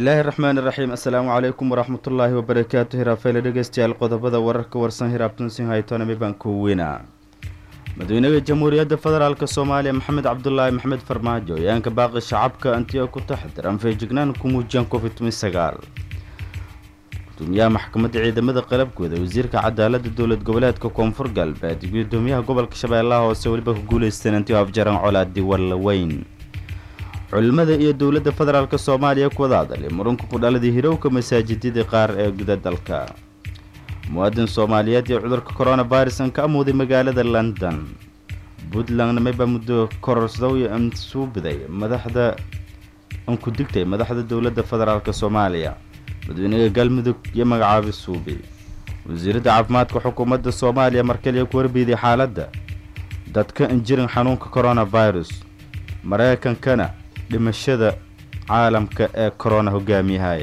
bismillaahi raxmaani raxiim assalaamu calaykum waraxmatullaahi wabarakaatu hiraafeyle dhegeystayaal qodobada wararka warsan hiraabtunsin haytonami baan ku weynaa madaxweynaha jamhuuriyadda federaalk soomaaliya maxamed cabdulaahi maxamed farmaajo ayaanka baaqi shacabka antiga ku taxdiran feejignaan ku muujiyaan covid sagaal gudoomiyaha maxkamadda ciidamada qalabkooda wasiirka cadaaladda dowlad goboleedka koonfur galbeed iyo gudoomiyaha gobolka shabeellaha hoose weliba ku guuleysteen antigo afjaran colaadi wallaweyn culimada iyo dowladda federaalk soomaaliya ku wada hadalay murunka ku dhaladii hirowka masaajidadii qaar ee guda dalka muwaadin soomaaliyeed iyo cudurka coronavirus an ka amuuday magaalada london puntlandna mayba muddo kororsadow iyo ansuubiday madaxda an ku digtay madaxda dowladda federaalk soomaaliya madaxweynaha galmudug iyo magacaabi suubi wasiiradda caafimaadka xukuumadda soomaaliya markaliya ku warbiiday xaaladda dadka injirin xanuunka coronavirus maraykankana dhimashada caalamka ee corona hogaamiyahay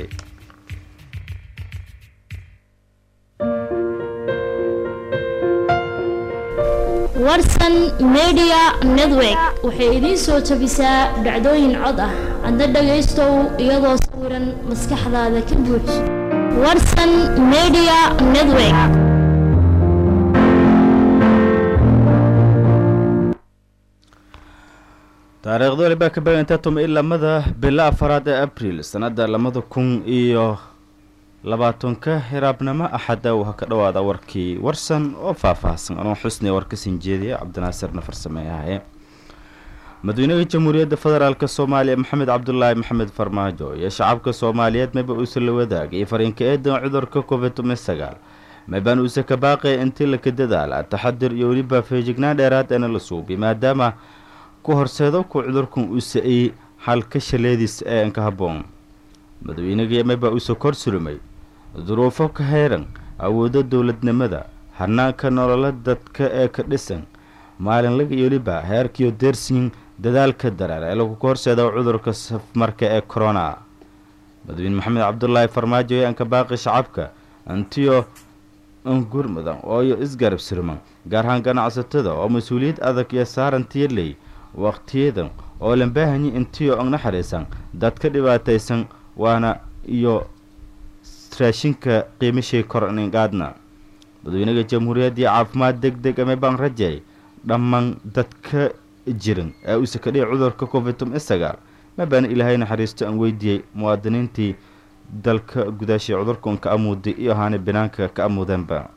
warsan media network waxay idiin soo jabisaa dhacdooyin cod ah adna dhagaystow iyadoo sawiran maskaxdaada ka buuj warsan media network taariikhda walibaa ka beegantaa tuma i lamada bilo afaraad ee abriil sanada labada kun iyo labaatanka hiraabnimo axada uu ha ka dhawaada warkii warsan oo faahfaahsan anoo xusniya warka sinjeediya cabdinaasirna farsameeyahaye madaxweynaha jamhuuriyadda federaalk soomaaliya maxamed cabdulaahi maxamed farmaajo iyo shacabka soomaaliyeed mayba uusa la wadaagay fariinka eedan cudurka covid sagaal maybaan uuse ka baaqaya intii laka dadaala taxadir iyo weliba feejignaan dheeraad eena la suubi maadaama ku horseedo ku cudurkan uuse ay halka shaleediis ee anka habboon madaxweynagii mayba uuse kor sulumay duruufo ka hayran awoodo dowladnimada hanaanka nolola dadka ee ka dhisan maalinlaga iyo weliba heerkiyo deersiin dadaalka dareer ee lagu ka horseeda cudurka safmarka ee corona madaxweyne maxamed cabdulaahi farmaajo ee anka baaqi shacabka antiyo angur mudan ooyo isgarab sirman gaar ahaan ganacsatada oo mas-uuliyad adag iyo saaran tiirley waqtiyadan oo lambaahanyi intiyo ang naxariisan dadka dhibaataysan waana iyo raashinka qiimashii korningaadna madaxweynaha jamhuuriyaddii caafimaad deg deg ama baan rajay dhammaan dadka jiran ee uu sakadhiya cudurka covid sagaal mabaana ilaahay naxariisto aan weydiiyey muwaadiniintii dalka gudaashii cudurkan ka amuuday iyo ahaana banaanka ka amuudeenba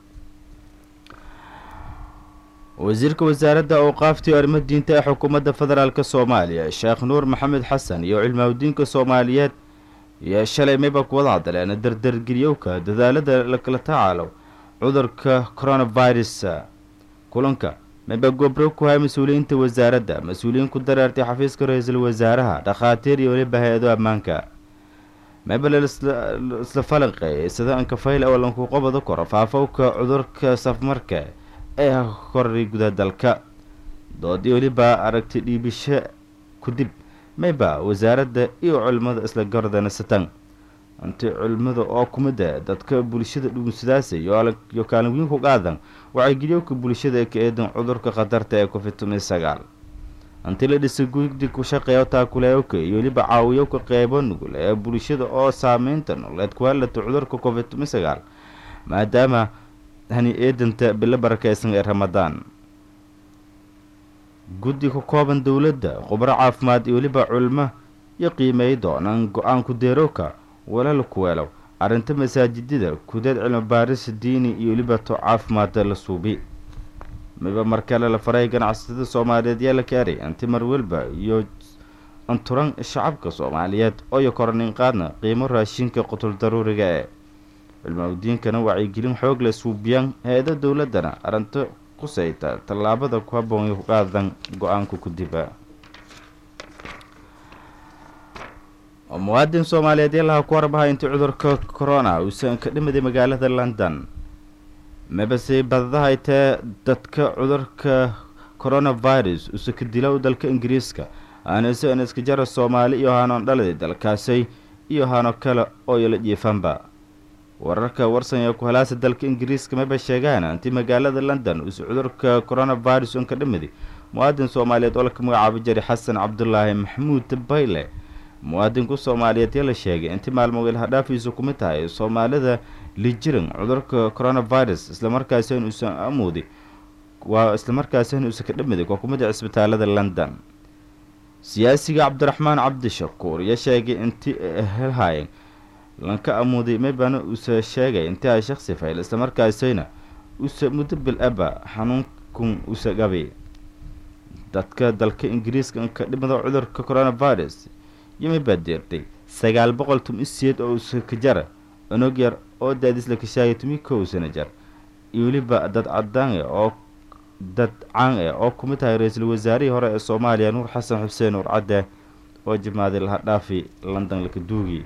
wasiirka wasaaradda awqaaftii arrimo diinta ee xukuumadda federaalk soomaaliya sheekh nuur maxamed xasan iyo cilmaawdiinka soomaaliyeed iyo shalay mayba ku wada hadleen dardargeliyowka dadaalada lakala tacaalo cudurka coronavirus kulanka mayba gobro ku haya mas-uuliyiinta wasaaradda mas-uuliyiin ku dareertay xafiiska ra-iisul wasaaraha dhakhaatiir iyo weliba hay-ado ammaanka mayba laisla falanqeeyay sida ankafayl awalanku qobada koro faafowka cudurka safmarka ee koray guda dalka doodii weliba aragti dhiibisho kudib mayba wasaaradda iyo culimmada isla gardanasatan inti culimmada oo kumida dadka bulshada dhugunsadaasa iyo kaalin weyn ku qaadan wacaygelyowka bulshada ka eedan cudurka khatarta ee covid sagaal intii la dhisay gudi ku shaqeeya taakuleeyowka iyo weliba caawiyowka qeybo nugul ee bulshada oo saameynta nololeed ku halata cudurka covid sagaal maadaama hani eedanta bilo barakeysan ee ramadaan guddi ka kooban dowladda khubro caafimaad iyo weliba culimo iyo qiimeey doonaan go-aanku deerowka walala kuweelow arrinta masaajidada kudeed cilmi baaris diini iyo weliba to caafimaada la suubi miba markale la faray ganacsatada soomaaliyeed yaa la kaaray inti mar welba iyo anturan shacabka soomaaliyeed ooyo koranin qaadna qiimo raashinka qutul daruuriga ee cilmaawdiinkana wacyigelin xoog la suubiyaan hay-ada dowladana arrinto kusayta tallaabada ku habboon ku qaadan go-aanka kudiba muwaadin soomaaliyeed yalaha ku warbahay intii cudurka corona uusan ka dhimaday magaalada london mabase badadahay tee dadka cudurka coronavirus uuse ka dilow dalka ingiriiska aanase an iska jara soomaali iyo haanoon dhaladay dalkaasay iyo haano kale oo yala jiifanba wararka warsan ee ku halaasa dalka ingiriiska maba sheegaan intii magaalada london uuse cudurka coronavirus un ka dhimiday muwaadin soomaaliyeed oo laka magacaabo jari xasan cabdulaahi maxamuud bayle muwaadinku soomaaliyeed yaa la sheegay intii maalmo ilhadhaafiisu kumid tahay soomaalida lijiran cudurka coronavirus islamarkaasina uusan amuudi waa islamarkaasina uusan ka dhamiday waa kumid a cisbitaalada london siyaasiga cabdiraxmaan cabdishakuur yaa sheegay intii helhaayeen lanka amuuday maybana uuse sheegay intii ay shaksi fayl islamarkaasina use muddo bil aba xanuunkun use gabay dadka dalka ingiriiska ka dhimada cudurka coronavirus yimay baa deertay sagaal boqol tumi siyeed oo use ka jara onog yar oo daadis la kashaayay tumi kow sana jar iyo weliba dad cadaan oo dad caan ah oo kumid tahay ra-iisul wasaarihii hore ee soomaaliya nuur xasan xuseen nuur cadde oo jimaaday laha dhaafi london lakaduugi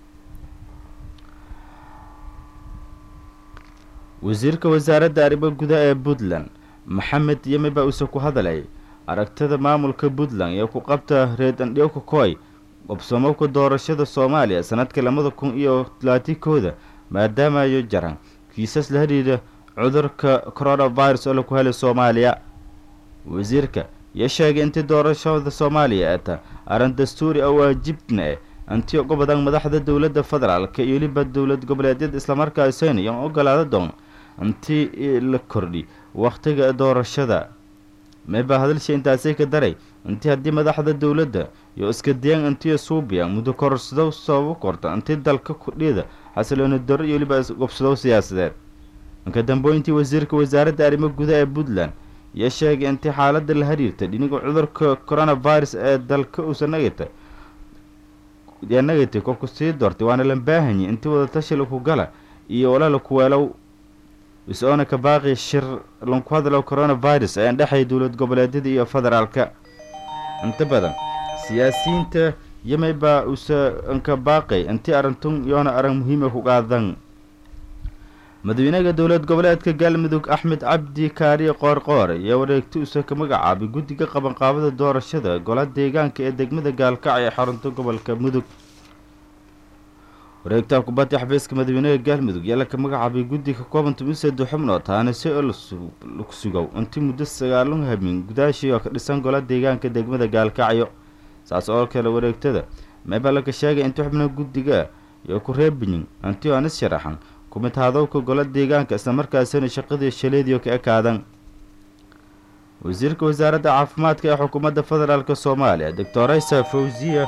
wasiirka wasaaradda arrimo gudaha ee puntland maxamed yemi baa uuse ku hadalay aragtida maamulka puntland ee ku qabta reed andhiyowka koy qabsoomabka doorashada soomaaliya sanadka labada kun iyo talaatinkooda maadaamayo jaran kiisas la xidhiidha cudurka coronavirus oo laku helay soomaaliya wasiirka yaa sheegay intii doorashada soomaaliya ee ta arrin dastuuri oo waajibna eh intii uga badan madaxda dowladda federaalka iyo weliba dowlad goboleedyada islamarkaasina iyoan ogolaada doon intii la kordhi wakhtiga doorashada meebaa hadalsha intaasay ka daray intii haddii madaxda dowladda iyo iska dayaan intii suubiyan muddo kororsadow sababo korta intii dalka kudhida xasilooni darro iyo weliba gobsadow siyaasadeed inka dambeyntii wasiirka wasaaradda arrimo gudaha ee puntland yaa sheegay intii xaaladda la xiriirta dhiniga cudurka coronavirus ee dalka uusa nagata yaa nagatay kolku sii doortay waana la baahanyay intii wadatashi laku gala iyo walaala kuweelow is-oona ka baaqi shir lanku hadlo coronavirus ee andhexay dowlad goboleedyada iyo federaalka inta badan siyaasiyiinta yamay baa usa anka baaqay intii arintun yoona arag muhiima ku qaadan madaxweynaha dowlad goboleedka galmudug axmed cabdi kaariye qoorqoor ayaa wareegti usa ka magacaabay guddiga qabanqaabada doorashada gola deegaanka ee degmada gaalkacyo ee xarunta gobolka mudug wareegtaha kubadda xafiiska madaxweynaha galmudug yaa laka magacaabay guddi ka kooban tumiseedo xubnood taana si oo laku sugow intii muddo sagaalun habin gudaashii oo ka dhisan gola deegaanka degmada gaalkacyo saas oo kale wareegtada meebaa laka sheegay intii xubnaha guddiga iyo ku reebiyin intii oonis sharaxan kumid hadowka gola deegaanka islamarkaasina shaqadii shaleediyo ka ekaadan wasiirka wasaaradda caafimaadka ee xukuumadda federaalk soomaaliya doctoraysa fawziya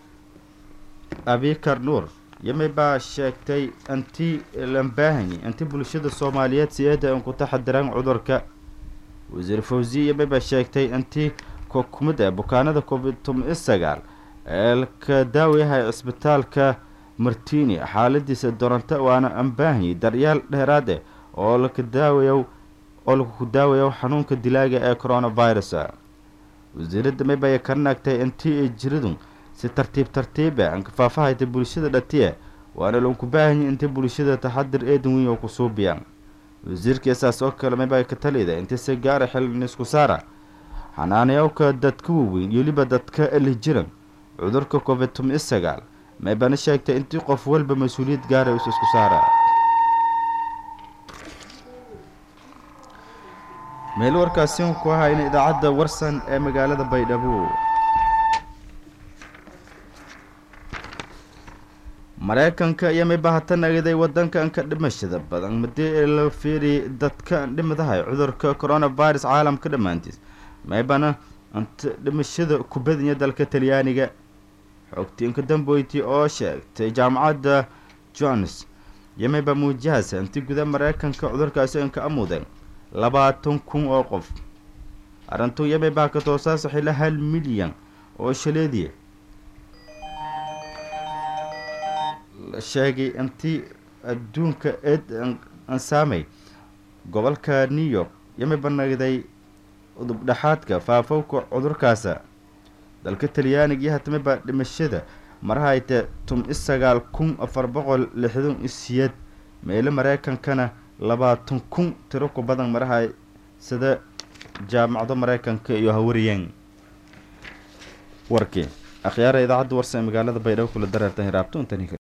abikar nuur yami baa sheegtay intii lambaahanyi intii bulshada soomaaliyeed si-eeda an ku taxadiraan cudurka wasiir fawziya yami baa sheegtay intii kumid ah bukaanada covid toban sagaal ee ka daawayahay cisbitaalka martini xaaladiisa doronto waana ambaahanyi daryaal dheeraad eh oo laka daawayo oo laku daawayo xanuunka dilaaga ee coronavirus wasiiradda maybaya ka naagtay intii ay jiridun si tartiib tartiiba anka faafahayta bulshada dhatiya waana lanku baahanya intii bulshada taxadir eedan weyn oo ku suubiyaan wasiirka saas oo kale maybaya ka talida intii si gaara xilin isku saara xanaanayowka dadka waaweyn iyo weliba dadka elijiran cudurka covid toban sagaal maybana sheegtay intii qof walba mas-uuliyad gaara is isku saara meel warkaasi ku ahayna idaacadda warsan ee magaalada baydhabo mareykanka iyo mayba hatan agaday wadankan ka dhimashada badan madii la fiiriy dadka dhimadahay cudurka coronavirus caalamka dhammaantiis maybana anta dhimashada kubadanya dalka talyaaniga xogtiinka damboyti oo sheegtay jaamacadda jones yamayba muujahasa intii guda mareykanka cudurkaasi inka amudeen labaatan kun oo qof arrintu yamay baa ka toosaasa xila hal milyan oo shaleediya la sheegay intii adduunka eed ansaamay gobolka new york yamay banagday udubdhexaadka faafowka cudurkaasa dalka talyaaniga iyo hatame baa dhimashada marahayte tum i sagaal kun afar boqol lixdan i siyeed meelo mareykankana labaatan kun tiro ku badan marahay sida jaamacado mareykanka iyo hawariyeen warkii akhyaara idaacadda warsa ee magaalada baydhabo kula dareerta hiraabto intan